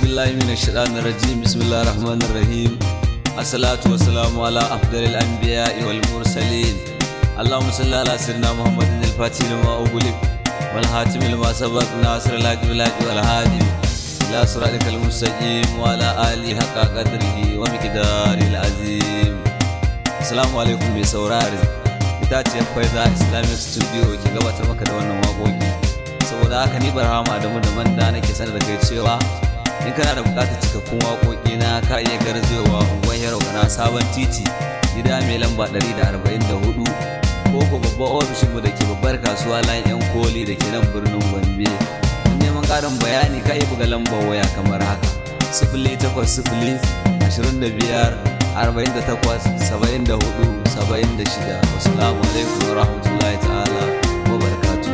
بالله من الشيطان الرجيم بسم الله الرحمن الرحيم الصلاة والسلام على أفضل الأنبياء والمرسلين اللهم صل على سيدنا محمد الفاتح لما أغلق والحاتم لما سبق ناصر الحق بالحق والهادي إلى صراطك المستقيم وعلى آله حق قدره ومقداره العظيم السلام عليكم بسوراري itaciyar faiza islamic studio ke gabatar maka da wannan waƙoƙi saboda haka ni barhama da da manda nake sanar da kai cewa in kana da bukatar cikakkun waƙoƙi na ka iya garzewa unguwar yaro na sabon titi gida mai lamba 144 ko ko babban ofishinmu da ke babbar kasuwa layin yan koli da ke nan birnin gombe don neman ƙarin bayani ka iya buga lambar waya kamar haka sifili takwas sifili ashirin da biyar arba'in da takwas saba'in da hudu saba'in da shida wasu alaikum wa rahmatullahi ta'ala wa barakatuh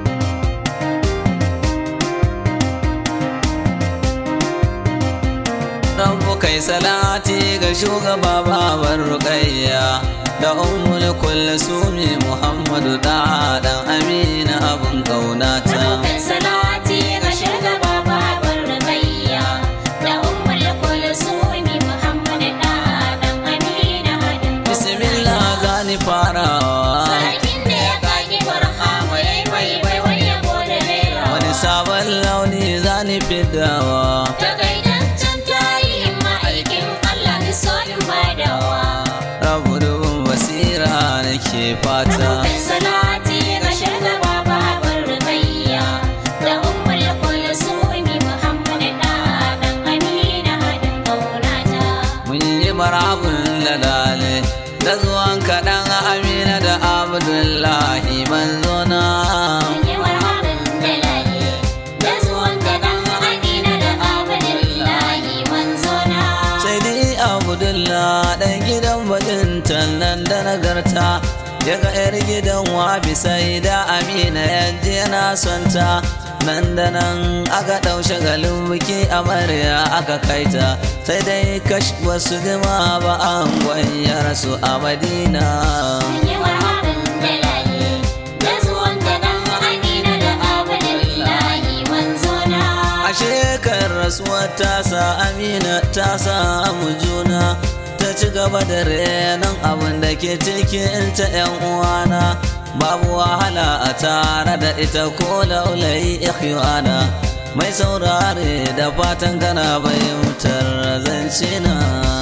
Rabbu kai salati ga shugaba babar rukayya da ummul kulsumi Muhammadu da dan Amina abun kaunata. Kai salati ga shugaba babar rukayya da ummul kulsumi Muhammadu da dan Amina abun kaunata. Bismillah zani farawa. Sarkin da ya kaki barhama yayi bai bai wai ya gode rera. Wani sabon launi zani fidawa. Da gaidancen tarihin ma'aikin Allah da so in badawa. Rabu dubin basira nake fata. Kai salati ga shugaba babar rukayya da ummul kulsumi Muhammadu da dan Amina abun kaunata. Mun yi marabun ladale da zuwan kaɗan Amina da Abdullahi manzona. Yi marhaban da lale, da zuwan ka dan Amina da Abdullahi manzona. Sai dai Abdullah ɗan gidan baɗin nan da nagarta. Ya ga 'yar gidan wabi sai da Amina yaje yana son ta. Nan da nan aka ɗau shagalin biki amarya aka kaita sai dai kash wasu jima ba an ya rasu a Madina. Yi marhaban da lale, da zuwan ka dan Amina da Abdullahi manzona. A shekar rasuwar tasa Amina ta samu juna ta ci gaba da renon abin da ke cikin ta ‘yan uwana babu wahala a tare da ita ko laulayi ikhwana mai saurare da fatan kana fahimtar zance na.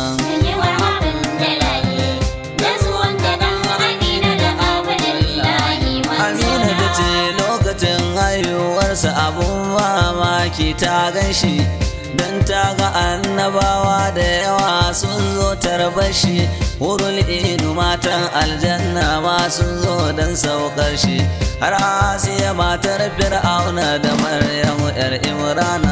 Yi marhaban da lale, da zuwan ka dan Amina da Abdullahi Amina ta manzona. ce lokacin haihuwarsa abun mamaki ta gan shi don ta ga annabawa da yawa sun zo tarbashi hurul inu matan aljanna ma sun zo don saukar shi har asiya matar fir'auna da maryamu yar imrana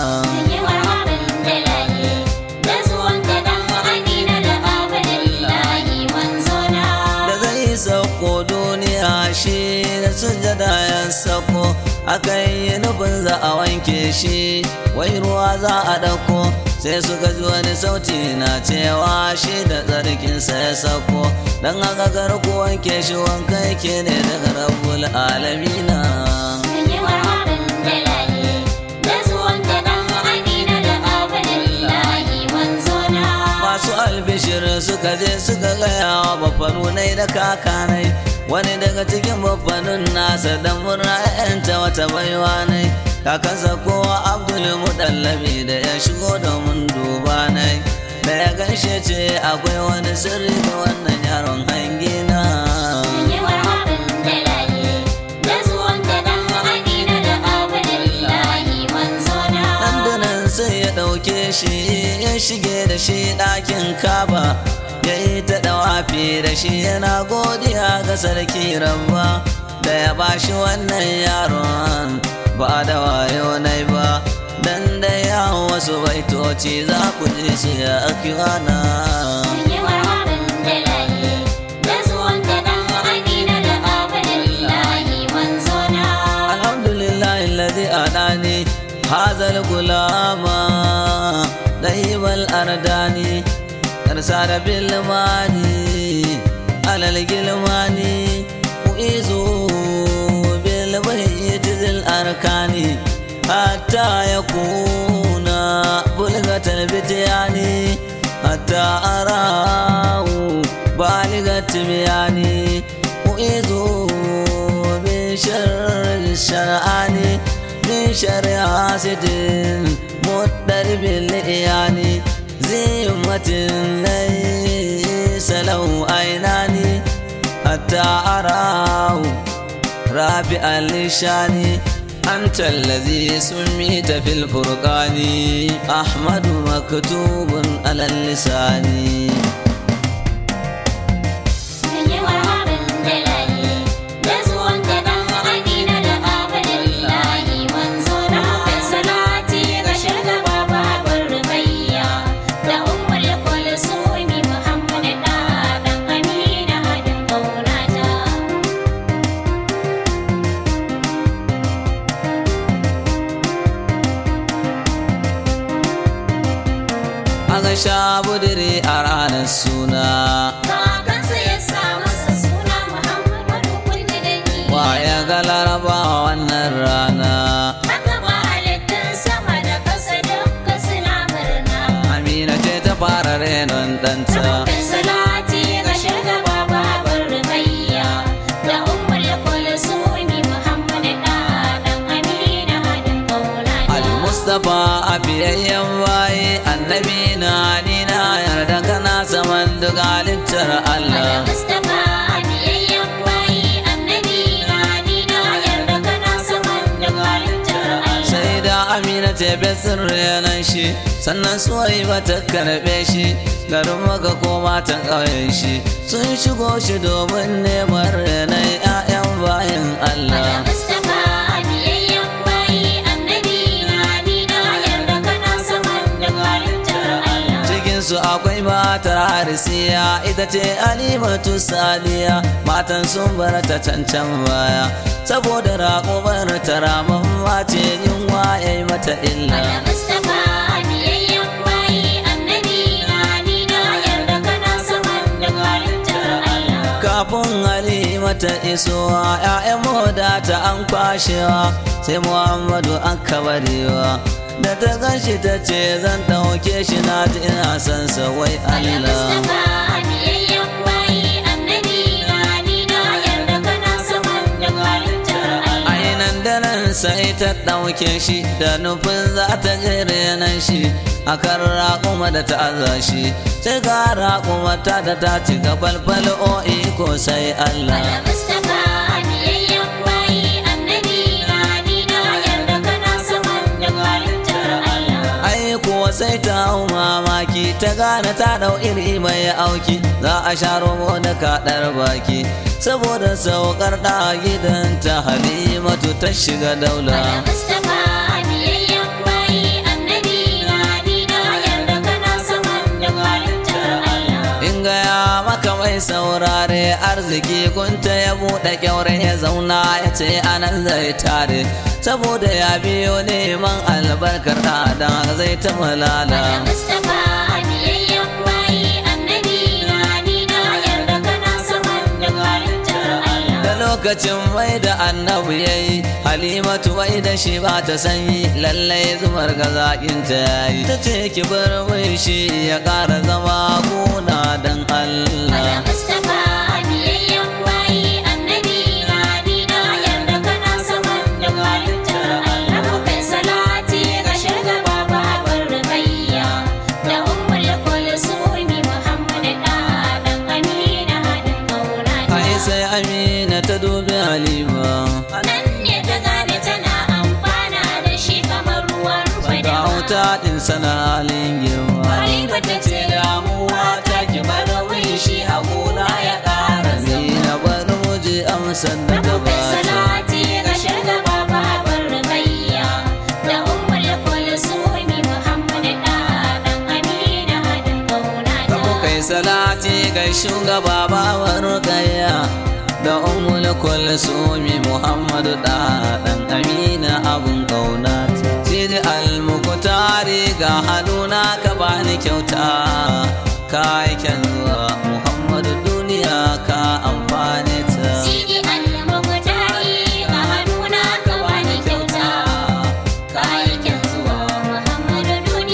Yi marhaban da lale, da zuwan ka dan Amina da Abdullahi manzona. da zai sauko duniya shi da sujada ya sauko aka yi nufin za a wanke shi wai ruwa za a ɗauko sai suka ji wani sauti na cewa shi da tsarkinsa ya sauko don haka garku wanke shi wanka yake ne daga rabbul alamina Yi marhaban da lale, da zuwan ka dan Amina da Abdullahi manzona. masu albishir suka je suka gaya wa bafanunai da kakanai wani daga cikin bafanun nasa da murna yanta wata baiwa nai kakansa kowa abdul mudallabi da ya shigo domin duba nai da ya ganshe ce akwai wani sirri ga wannan yaron hangina Yi marhaban da lale, da zuwan ka dan Amina da Abdullahi manzona. dandanan sai ya ɗauke shi ya shige da shi ɗakin kaba ya yi ta ɗawafi da shi yana godiya ga sarki rabba da ya bashi wannan yaron ba da wayo nai ba dan da ya wasu baitoci za ku ji su ya akiwana Yi marhaban da lale, da zuwan ka dan Amina da Abdullahi manzona. alhamdulillah alladhi adani hadha al-gulama طيب الأرداني أرسل بالماني على الجلماني وإيزو بالبيت ذي الأركان حتى يكون بلغة الفتيان حتى أراه بالغ التبيان أعيذ من شر الشرعان من شر حاسد مضطرب الإيان ذي همة ليس له عينان حتى أراه رافع اللسان أنت الذي سميت في الفرقان أحمد مكتوب على اللسان Mun yi marhaban da layi, da zuwan ka dan Amina da Abdullahi manzo na kai salati ga shugaba babar Rubayya da Ummul Kulsumi Muhammad da dan Amina hadin kaunata. Aka sha budiri a ranar suna Kakansa ya sa masa suna Muhammadu kulli da ni. Waya ga laraba wannan rana Haka ba halittun sama da kasa dukka suna murna. Amina ce ta fara renon ɗanta Kai salati ga shugaba babar Rubayya da Ummul Kulsumi Muhammad da dan Amina hadin kaunata. Al-Mustapha a biyayyen baye annabi na ni na yarda kana saman duk halittar Allah Mustapha biyayyen bayi annabi na ni na yarda kana saman da halittar Allah. sai da amina ce besir renon shi sannan suwai ba ta karɓe shi garin maka koma ta ƙauyen shi sun shigo shi domin neman renon 'ya'yan bayan Allah Mustapha biyayyen bayi annabi na ni na yarda kana saman da halittar Allah. cikinsu akwai matar harisiya ita ce alimatu saliya matan sun bar ta cancan baya saboda raƙubar ta raman mace yunwa ya yi mata illa Mustapha biyayyen bayi annabi na ni na yarda kana saman da halittar Allah. kafin halimata isowa 'ya'yan moda ta an kwashewa sai muhammadu an kabarewa da ta ganshi ta ce zan ɗauke shi na ji ina son sa wai allah Mustapha biyayyen bayi annabi na ni na yarda kana saman da halittar Allah. ainan daren sai ta ɗauke shi da nufin za ta je renon shi a kan raƙuma da ta aza shi sai ga raƙuma ta da ta ci gabalbal o'i ko sai allah Mustapha biyayyen bayi annabi na ni na yarda kana saman da halittar Allah. ai kuwa sai ta hau mamaki ta gane ta dau iri mai auki za a sha romo da kaɗar baki saboda saukar da gidanta halimatu ta shiga daula Mustapha biyayyen bayi annabi na ni na yarda kana saman da halittar Allah. in gaya maka mai saurare arziki gunta ya buɗe kyaure ya zauna ya ce anan zai tare saboda ya biyo neman albarkar da zai ta malala Mustapha biyayyen bayi annabi na ni na yarda kana saman da halittar Allah. da lokacin mai da annabi ya yi halimatu mai da shi ba ta sanyi lallai zumar ga zaƙin ta yayi ta ce ki bar mai shi ya ƙara zama gona don Allah Mustapha biyayyen bayi annabi na ni na yarda kana saman da halittar Allah. Kai salati ga shugaba babar Rubayya da Ummul Kulsumi Muhammad da dan Amina hadin kaunata. ai sai amina ta dubi halima Nan ne ta gane tana amfana da shi kamar ruwan ga fadawa. wuta ɗin sana halin girma Halima ta ce damuwa ta ki bar min shi a gona ya ƙara zama. amina bar mu je amsar da ta Kai bata salati ga shugaba babar Rubayya da Ummul Kulsumi Muhammad da dan Amina hadin kaunata. Kamu kai salati ga shugaba babar gaya da umul kulsumi Muhammadu da dan Amina abun kauna Sidi al-Muqtari ga haduna ka bani kyauta ka aiken zuwa Muhammadu duniya ka amfane ta Sidi al-Muqtari ga hannuna ka bani kyauta. Kayakin zuwa Muhammadu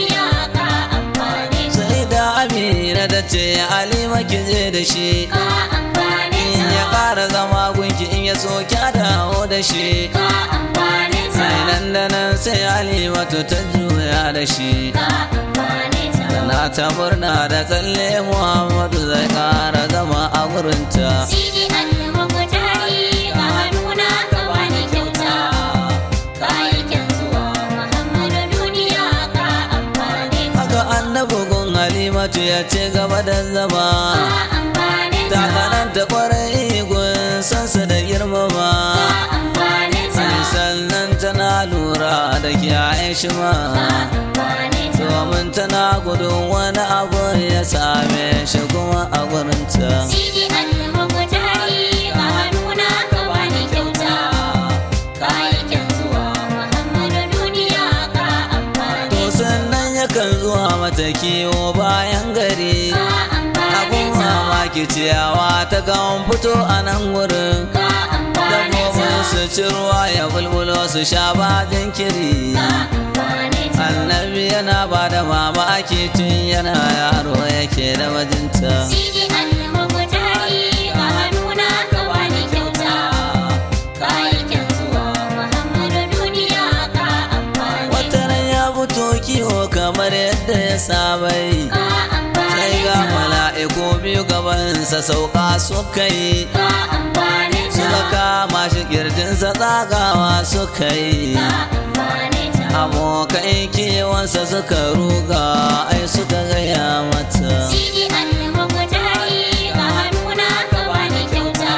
alima ki je da shi ka amfane in ya ta ƙara zama gunki in ya so ki dawo da shi ka amfane ta sai nan da nan sai alimatu ta juya da shi ka amfane ta na ta murna da tsalle muhammadu zai ƙara zama a gurinta Sidi annabi mutari ga hannuna ka bani kyauta Kayakin zuwa Muhammadu duniya ka amfane ta haka annabi gun halimatu ya ce gaba da zama Ka amfane ta ta tsananta kwarai gun sansa da girmama Ka amfane ta sannan tana lura da kiyaye shi ma Ka amfane ta domin tana gudun wani abu ya same shi kuma a gurinta Sidi annabi mutari ga hannuna ka bani kyauta Kayakin zuwa Muhammadu duniya ka amfane to sannan yakan zuwa mata kiwo bayan gari Ka amfane abun ta mamaki ciyawa ta kan fito a nan wurin Ka amfane dabbobin ta su ci ruwa ya bulbulo su sha ba jinkiri Ka amfane ta annabi yana ba da mamaki tun yana yaro yake da bajinta Sidi annabi mutari ga hannuna ka bani kyauta Kayakin zuwa Muhammadu duniya ka amfane wata ran ya fito kiwo kamar yadda ya saba yi Ka amfane sai ga ta mala'iku biyu gabansa sauka suka yi Ka amfane suka ta kama shi kirjinsa tsagawa suka yi Ka amfane ta abokai kewansa suka ruga ai suka gaya mata Sidi annabi mutari ga hannuna ka bani kyauta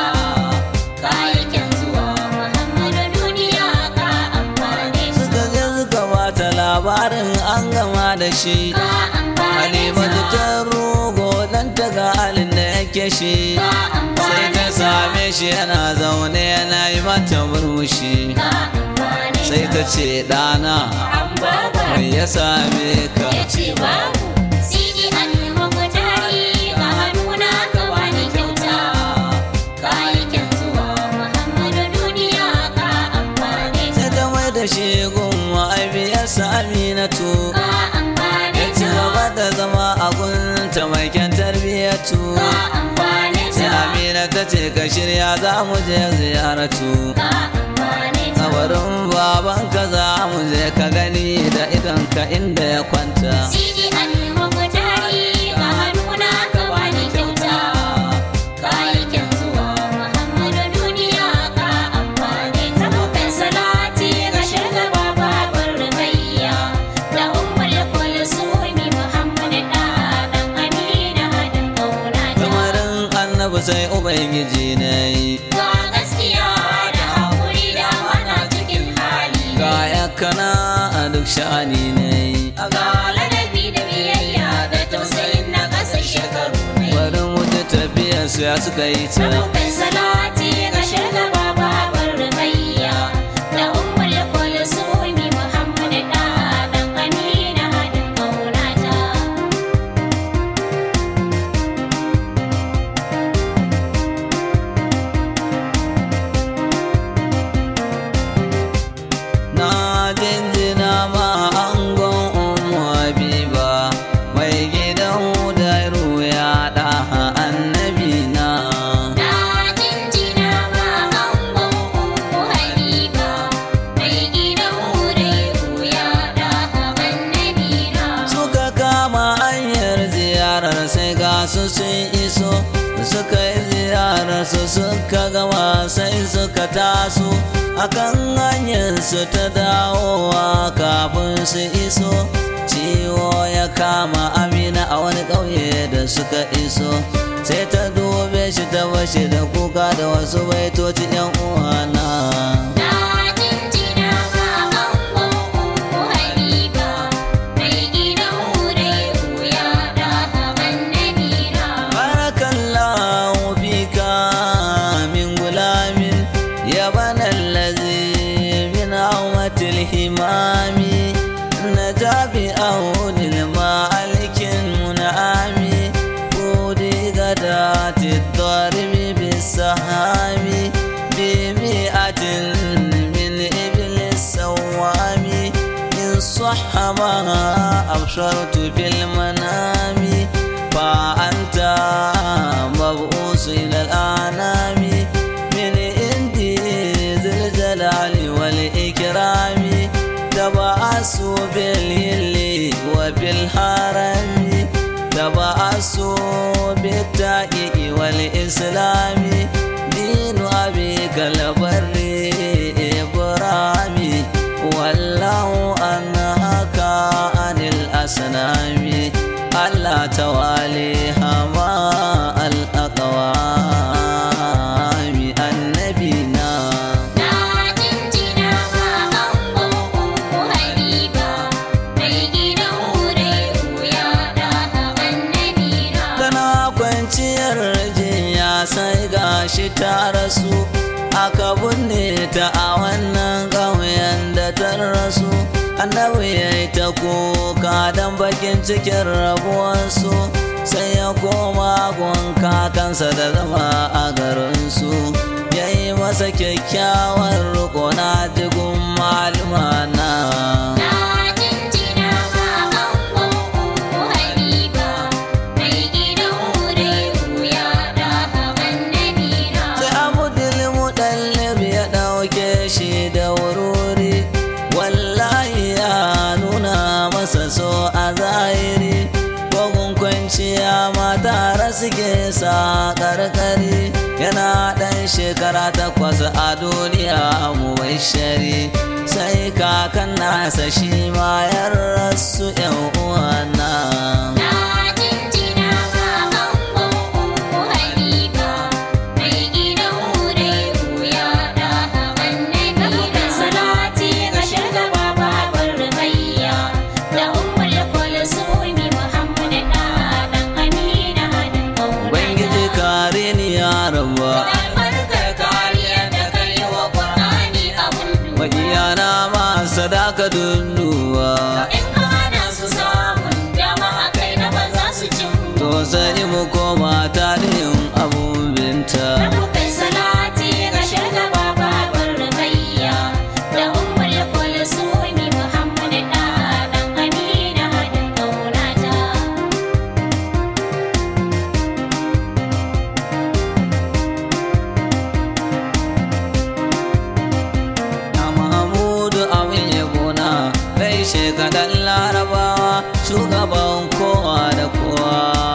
Kayakin zuwa Muhammadu duniya ka amfane ta suka je suka bata labarin an gama da shi Ka amfane halimatu ta ta rugo dan ta ga halin da yake shi Ka sai amfane ta same shi yana zaune yana yi mata murmushi Ka amfane sai ta ce ɗana An baba mai ya same ka ya ce babu Sidi annabi mutari ga hannuna ka bani kyauta Kayakin zuwa Muhammadu duniya ka amfane sai ta ta mai da shi gun ma'aibiyarsa aminatu Ka amfane ya ci ta gaba da zama a gunta mai kyan tarbiyyatu Ka amfane sai ta amina ta ce ka shirya za mu je ziyaratu Ka amfane ta kabarin babanka za mu je ka gani da idonka inda ya kwanta Sidi annabi mutari ga hannuna ka bani kyauta Kayakin zuwa Muhammadu duniya ka amfane ta Mukan salati ga shugaba babar rubayya Da ummul kulsumi Muhammad da dan Amina hadin kauna ta kamarin annabi sai ubangiji na yi Ga gaskiya da hakuri da mana cikin hali ga yakana a duk sha'ani na yi Ga ladabi da biyayya da tausayin na ƙasa shekaru ne bari mu ta tafiyar su ya suka yi ta Abokan salati ga shugaba babar rubayya da ummul kulsumi Muhammad da dan Amina hadin kaunata. na jinjina ma angon umu habiba mai gidan hudairu ya da annabi na Na jinjina ma angon Ummu Habiba mai gidan Hudairu ya da annabi na. suka kama hanyar ziyarar sai ga su sun iso suka yi ziyarar su suka gama sai suka taso akan hanyar su ta dawowa kafin su iso ciwo ya kama amina a wani ƙauye da suka iso sai ta dube shi ta bashi da kuka da wasu baitoci yan uwana Na jinjina ma angon Ummu Habiba mai gidan Hudairu ya da annabi na. barakallahu fika min gulamin ya bana allazi min awmatil himami najabi ahudil malikin munami udi gadati daribi bisahami bimi'atin min iblis sawami in صح ما أبشرت في المنام فأنت تبعثوا بالهل وبالحرم تبعثوا بالتحقيق والإسلام دين أبيك البر إبراهيم والله أنهاك عن الأصنام ألا تواليها مع الأقوام النبينا Na jinjina ma angon Ummu Habiba, mai gidan Hurairu ya ɗaha annabina. tana kwanciyar jinya sai gashi ta rasu aka binne ta a wannan ƙauyen da ta rasu annabi ya yi ta kuka don bakin cikin rabuwarsu sai ya koma gun kakansa da zama a garinsu ya yi masa kyakkyawar riko na jigun malumana Na jinjina ma angon Ummu Habiba, mai gidan Hurairu ya ɗaha annabina. sai abudul mudallib ya ɗauke shi da wururi wallahi ya nuna masa so a zahiri kogun kwanciya mata suke sa karkari yana ɗan shekara takwas a duniya mu shari sai kakan nasa shi ma ya rasu yan uwana Na jinjina ma angon Ummu Habiba, mai gidan Hurairu ya ɗaha annabina. Salati ga shugaba babar Rubayya, da Ummul Kulsumi Muhammad ɗan Amina haɗin ƙauna. ubangiji kare ni ya rabba Albarkar kariyar da kai wa Ƙur'ani abun duba. Magiyana ma sadaka dunduwa In ka hana su samun dama a kai na ba za su cin To sai mu koma tarihin abun binta Kai salati ga shugaba babar Rubayya da Ummul Kulsumi Muhammad ɗan Amina haɗin ƙaunata. Na Mahamudu abin yabona Kai shekadan larabawa Shugaban kowa da kowa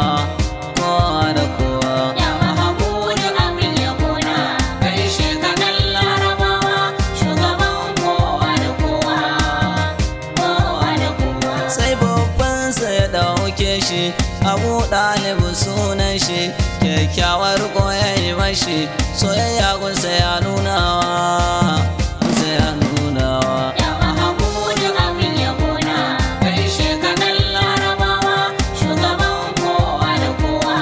Kowa da kowa Ya Mahamudu abin yabona, kai shekadan Larabawa, shugaban kowa da kowa, kowa da kowa. sai babbansa ya ɗauke shi abu ɗalibu sunan shi kyakkyawar koyayi mashi soyayya gunsa ya nunawa gunsa ya nunawa Ya Mahamudu abin yabona, kai shekadan Larabawa, shugaban kowa da kowa,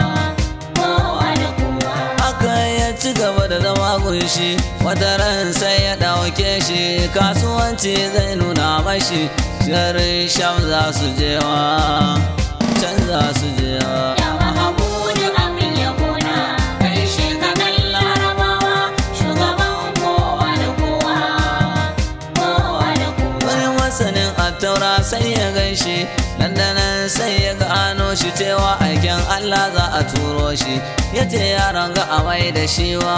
kowa da kowa. haka ya ci gaba da zama gunshi wata ran sai ya ɗauke shi kasuwanci zai nuna mashi garin sham za su jewa can za su jewa Ya Mahamudu abin yabona, kai shekadan Larabawa, shugaban kowa da kowa, kowa da kowa. wani masanin attaura sai ya ganshi dandanan sai ya gano shi cewa aikin Allah za a turo shi ya ce yaron ga a mai da shiwa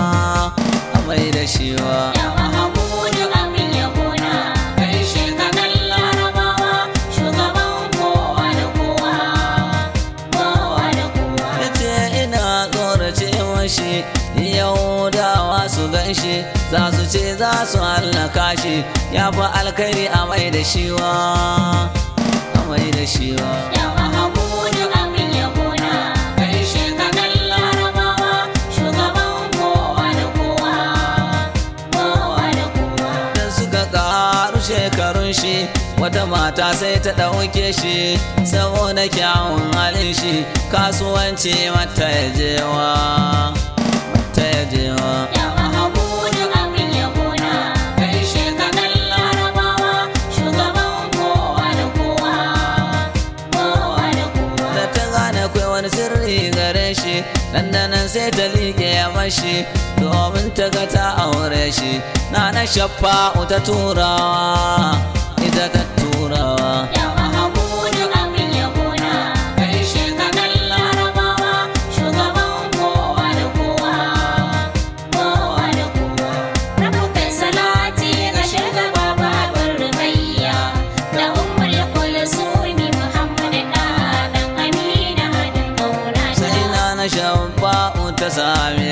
a mai da shiwa Ya Mahamudu abin yabona, kai shekadan Larabawa, shugaban kowa da kowa, kowa da kowa. ya ce ina tsorace mashi yahudawa su ganshi za su ce za su hallaka shi ya fi alkhairi a mai da shiwa a mai da shiwa Ya Mahamudu abin yabona, kai shekadan Larabawa, shugaban kowa da kowa, kowa da kowa. da suka karu shekarun shi wata mata sai ta ɗauke shi saboda kyawun halin shi kasuwanci mata ya jewa mata ya jewa Ya Mahamudu abin yabona, kai shekadan Larabawa, shugaban kowa da kowa, kowa da kowa. da ta gane kai wani sirri gare shi dandanan sai ta liƙe ya mashi domin ta ga ta aure shi na na shaffa ta turawa ita ta turawa Ya Mahamudu abin yabona, kai shekadan Larabawa, shugaban kowa da kowa, kowa da kowa. Rabu kai salati ga shugaba babar Rubayya,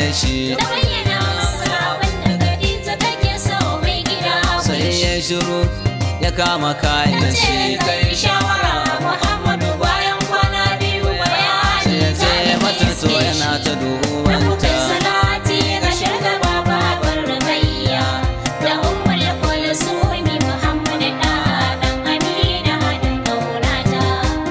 shi Da bayyana masa abin da Khadija take so mai gida sai ya shiru ya kama kayan ce shi kai shawara Muhammadu bayan kwana biyu bayani sai ya ce mata to yana ta dubanta salati ga shugaba babar Rubayya da ummul kulsumi Muhammad da dan Amina hadin kaunata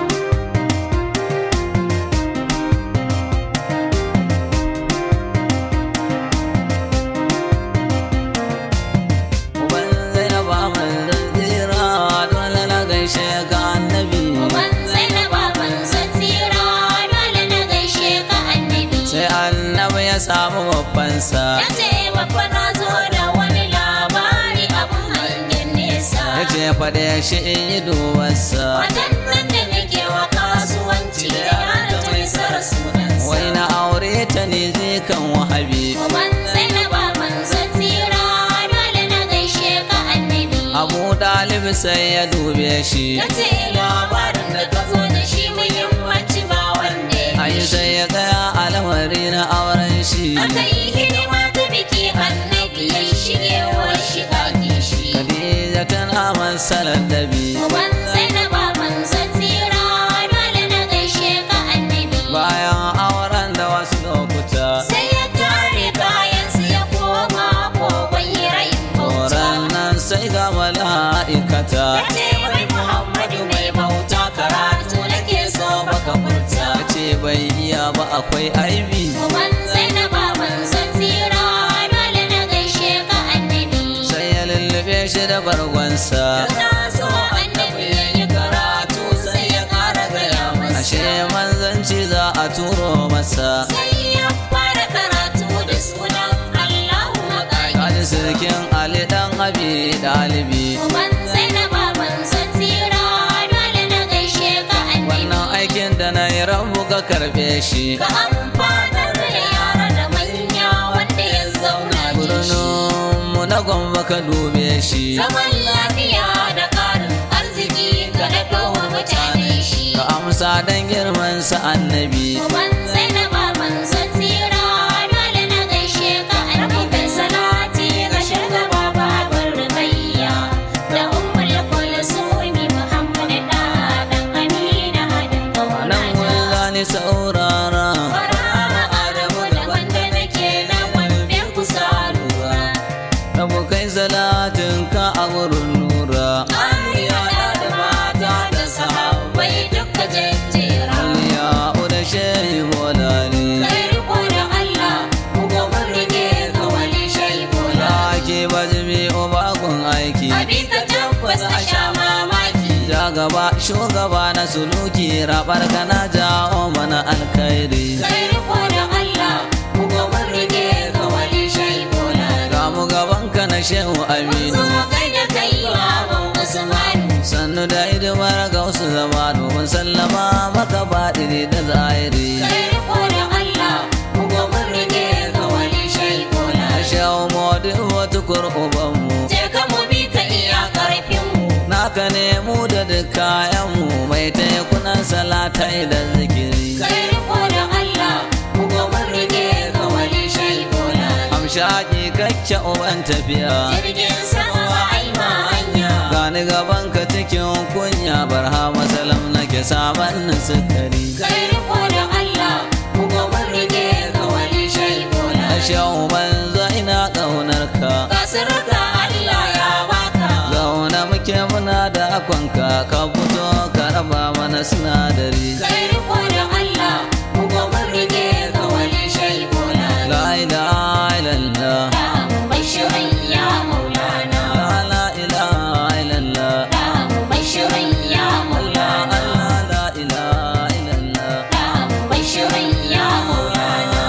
uban zainaba manzon tsira dole na gaishe ka annabi Uban Zainaba manzon tsira dole na gaishe ka annabi sai annabi ya samu babbansa Ya ce babba na zo da wani labari abun hangen nesa ya ce faɗe shi in yi dubarsa Watan nan da nake wa kasuwanci da yana ta mai sara sunansa wai na aure ta ne zai kan wahabi Uban Zainaba manzon tsira dole na gaishe ka annabi abu dalib sai ya dube shi Ya ce labarin da ka zo da shi muhimmanci ba wanda ya ayi fi shi. sai ya gaya al'amari na auren shi Aka yi hidima ta biki annabi ya shige wa shiga kishi. Khadija tana masalar dabi Uban Zainaba manzon tsira dole na gaishe ka annabi. bayan auren da wasu lokuta Sai ya tare kayansu ya koma kogon hirayin bauta. Horon nan sai ga mala'ikata Ya ce wai Muhammadu mai bauta karatu nake so baka furta. ya ce bai iya ba akwai aibi Uban Zainaba manzon tsira dole na gaishe ka annabi. sai ya lullube shi da bargonsa Na so annabi ya yi karatu sai ya ƙara gaya masa. ashe manzanci za a turo masa Sai ya fara karatu da sunan Allahu kaji maƙaƙi. sirkin ali dan abi dalibi Uban Zainaba manzon tsira dole na gaishe ka annabi. wannan aikin da na yi rabu ka karbe shi Ka amfanar da yara da manya wanda ya zauna da shi. birninmu na gwamba ka dube shi Zaman lafiya da ƙarin arziki ga daɗowa mutane shi. ka amsa dan girman sa annabi Uban Zainaba manzon tsira dole na gaishe ka annabi. salati ga shugaba babar Rubayya da ummul kulsumi Muhammad da dan Amina hadin nan kaunata. mun zani saurara Barhama Adamu da wanda nake na wanda kusa lura. rabu kai salatin ka a wurin nura Amiya da mata da sahabbai duka jejjera. ya uda shehi bolani Kai riko da Allah, ku gomin rike ka wani shaibola. ya ke bazumi obakun aiki Abin ka tabbas a sha mamaki. ja gaba shugaba na suluki rabar kana jawo mana alkhairi Kai riko da Allah, ku gomin rike ka wani shaibola. ga mu gaban ka na shehu aminu Zo kai da kai baban Usmanu. sannu da hidimar ga wasu zama domin sallama maka baɗini da zahiri Kai riko da Allah, ku gomin rike ka wani shaibola. a shehu mawadu wata kurkubanmu Je ka mu bi ka iya ƙarfinmu. naka ne mu da duk kayanmu mai tekunan salatai da zikiri Kai riko da Allah, ku gomin rike ka wani shaibola. amshaki kakke uban tafiya Jirgin sama ai ma hanya. gani gaban ka cikin kunya barha masalam nake saman sukari Kai riko da Allah, ku gomin rike ka wani shaibola. a shehu banza ina ƙaunar ka Ka sirka Allah ya baka. zauna muke muna da akwanka ka fito ka raba mana sinadari Kai riko da Allah, ku gomin rike ka wani shaibola. la ilaha illallah Da mu bashirin ya maulana. la la ilaha illallah Da mu bashirin ya maulana. Allah la ilaha illallah Da mu bashirin ya maulana.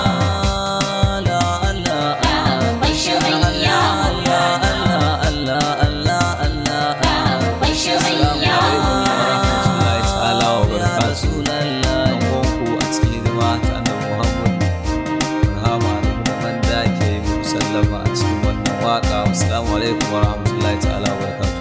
la Allah Da mu bashirin ya maulana. Allah Allah Allah Allah Da mu bashirin ya maulana. Allah ta'ala wa Ya Rasulallah ku a cikin hidima ta annabi Muhammad rahama da mu da wanda ke yi sallama a cikin wannan waka assalamu alaikum wa rahmatullahi ta'ala wa barakatuh